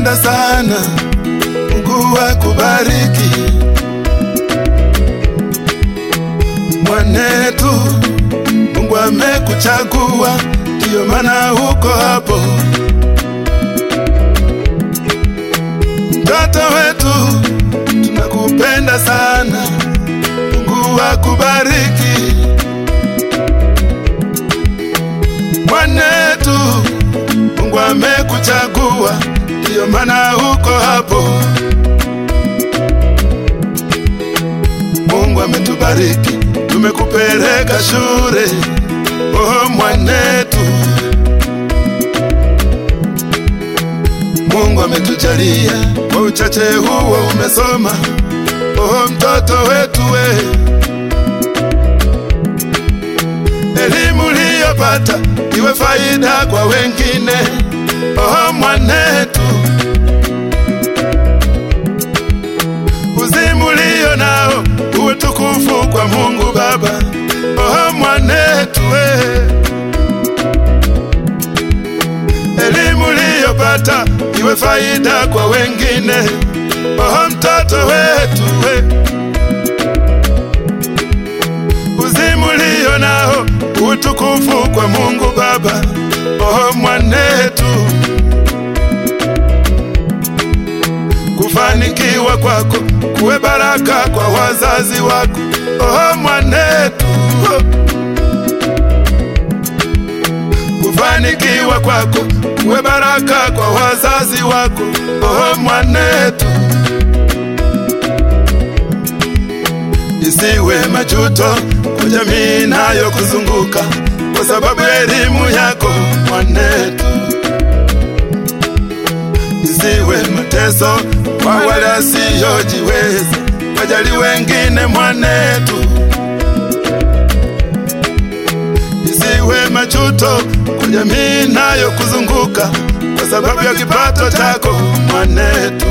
tunakupenda sana, Mungu akubariki mwanetu. Mungu amekuchagua, ndiyo maana uko hapo. Mtoto wetu tunakupenda sana, Mungu akubariki mwanetu. Mungu amekuchagua, ndiyo maana uko hapo. Mungu ametubariki, tumekupeleka shule, oh mwanetu. Mungu ametujalia kwa uchache huo umesoma, oh mtoto wetu we, elimu uliyopata iwe faida kwa wengine, oh mwanetu. Uzimu ulio nao uwe tukufu kwa Mungu Baba, oh mwanetu we. Elimu uliyopata iwe faida kwa wengine, oh mtoto wetu we. Uzimu ulio nao utukufu kwa Mungu Baba, oh mwanetu. Kufanikiwa kwako kuwe baraka kwa wazazi wako, oh mwanetu. Kufanikiwa kwako kuwe baraka kwa wazazi wako, oh mwanetu. Isiwe majuto kwa jamii nayo kuzunguka kwa sababu ya elimu yako mwanetu. Isiwe mateso kwa wale wasiojiweza, wajali wengine mwanetu. Isiwe majuto kwa jamii nayo kuzunguka kwa sababu ya kipato chako mwanetu.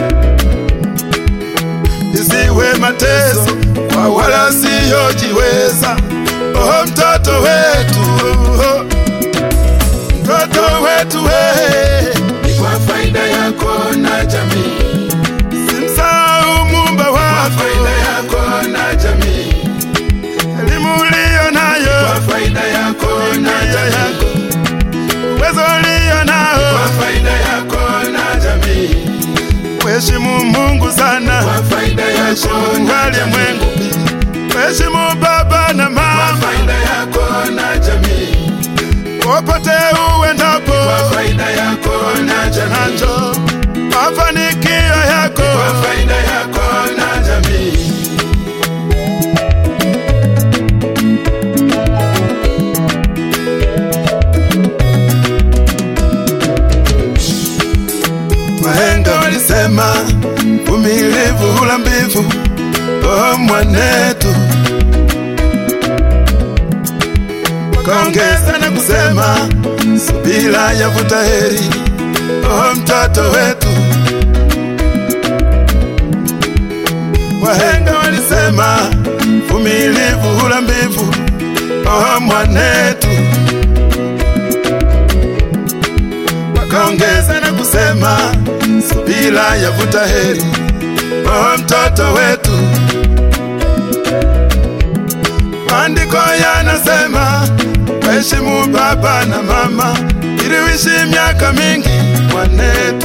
Isiwe mateso kwa wale wasiojiweza, oh mtoto wetu, oh, mtoto wetu we, ni kwa faida yako na jamii, simsahau muumba kwa wako, faida yako na jamii, elimu uliyo nayo, kwa faida yako na nia yako, jamii, uwezo uliyo kwa nao, faida yako na jamii, kuheshimu Mungu sana, kwa faida yako kuheshimu na walimwengu, jamii, kuheshimu baba na kwa mama, faida yako na jamii, popote uendapo, kwa faida yako na jamii, nacho mafanikio yako, kwa faida yako na jamii. Wahenga walisema uvumilivu hula mbivu, oh mwanetu. Wakaongeza na kusema subira yavuta heri, oh mtoto wetu. Wahenga walisema uvumilivu hula mbivu, oh mwanetu. Wakaongeza na kusema subira yavuta heri, oh mtoto wetu. Maandiko yanasema waheshimu baba na mama ili uishi miaka mingi mwanetu.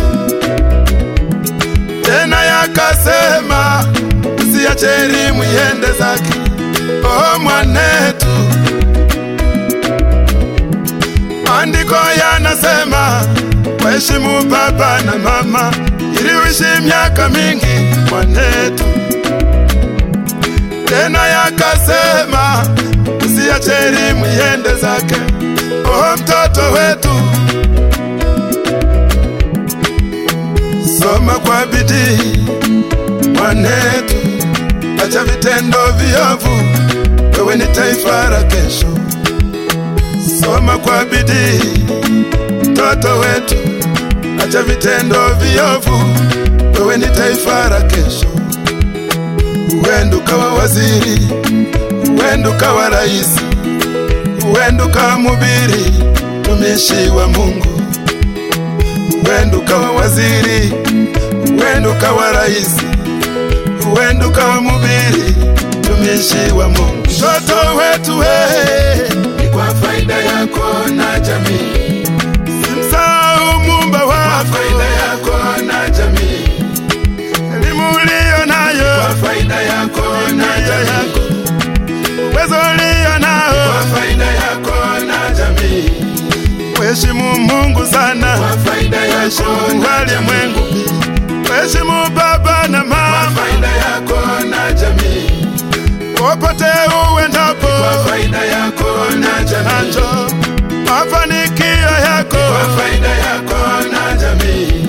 Tena yakasema usiache elimu iende zake, oh mwanetu. Maandiko yanasema waheshimu baba na mama ili uishi miaka mingi mwanetu. Tena yakasema usiache elimu iende zake, oh mtoto wetu. Soma kwa bidii mwanetu, acha vitendo viovu, wewe ni taifa la kesho. Soma kwa bidii mtoto wetu, acha vitendo viovu, wewe ni taifa la kesho. Uende ukawa waziri, uende ukawa rais, uende ukawa mhubiri, mtumishi wa Mungu. huenda ukawa waziri, huenda ukawa rais, huenda ukawa mhubiri, mtumishi wa Mungu. Mtoto wetu wewe, ni kwa faida yako na jamii, simsahau muumba kwa wako, faida yako na jamii, elimu uliyo nayo, kwa faida yako na nia jamii, yako, uwezo uliyo kwa nao, faida yako na jamii, Mheshimu Mungu sana, kwa faida yako heshimu na jamii, walimwengu, heshimu baba na kwa mama, faida yako na jamii, popote uendapo, kwa faida yako na jamii, nacho mafanikio yako, kwa faida yako na jamii.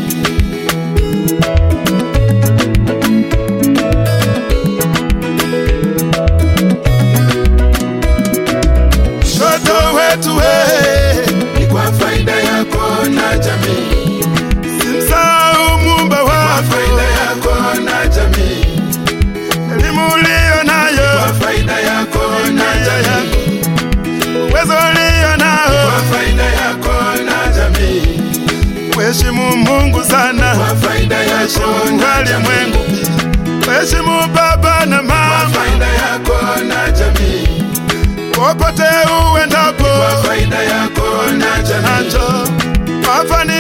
mtoto wetu wewe, ni kwa faida yako na jamii, simsahau muumba kwa wako, faida yako na jamii, elimu uliyo nayo, kwa faida yako na nia jamii, yako, uwezo uliyo kwa nao, faida yako na jamii, Mheshimu Mungu sana, kwa faida yako heshimu na jamii, walimwengu, heshimu baba na kwa mama, faida yako na jamii, popote uendapo, kwa faida yako na jamii, nacho mafanikio